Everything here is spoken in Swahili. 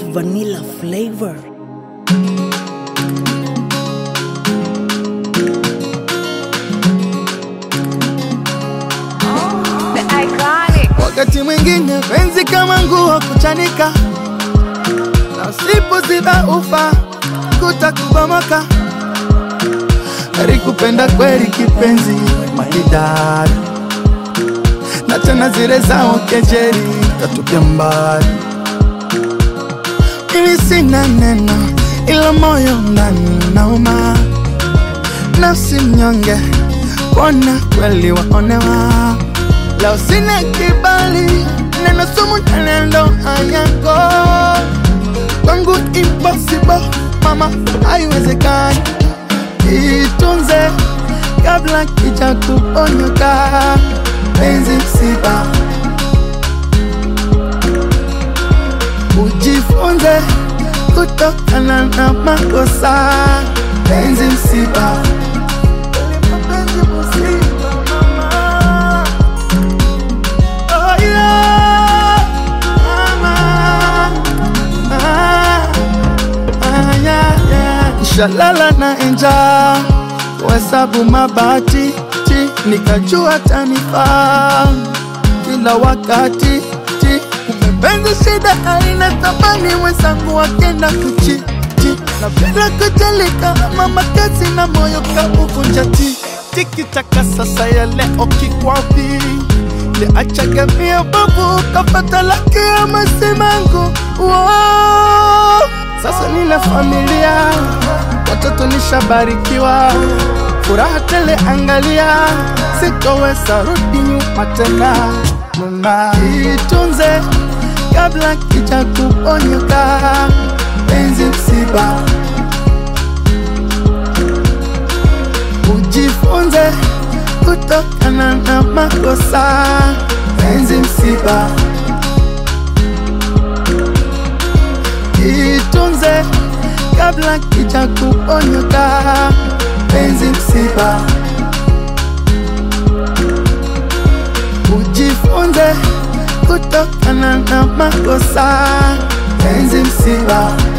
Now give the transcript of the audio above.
vanilla flavor. The iconic. Wakati mwingine penzi kama nguo kuchanika, na usipoziba ufa kutakubomoka. Heri kupenda kweli kipenzi maridadi, na tena zile zao kejeli tatupia mbali. Mimi sina neno, ila moyo ndani nauma, nafsi mnyonge, kuona kweli waonewa Leo sina kibali, neno sumu nendo hayako kwangu impossible, mama, haiwezekani. Itunze kabla kija kuponyoka, penzi msiba, ujifunze kutokana na makosa, penzi msiba, penzi msiba, mama. Oh yeah, mama. Ah, ah, yeah, yeah. Shalala na enja kuhesabu mabati ti, nikajua tanifaa kila wakati ti, kumepenza shida haina thamani, wenzangu wakenda kuchi ti, napenda kujalika mama kazi na moyo kauvunja ti tikitaka sasa ya leo kikwapi liachaga mia babu kapata laki ya masimangu wow. Sasa nina familia, watoto nishabarikiwa, furaha tele, angalia, sitoweza rudi nyuma tena. Mama, itunze kabla kija kuponyoka, penzi msiba, ujifunze kutokana na makosa, penzi msiba, itunze kabla kija kuponyoka, penzi msiba, ujifunze kutokana na makosa, penzi msiba.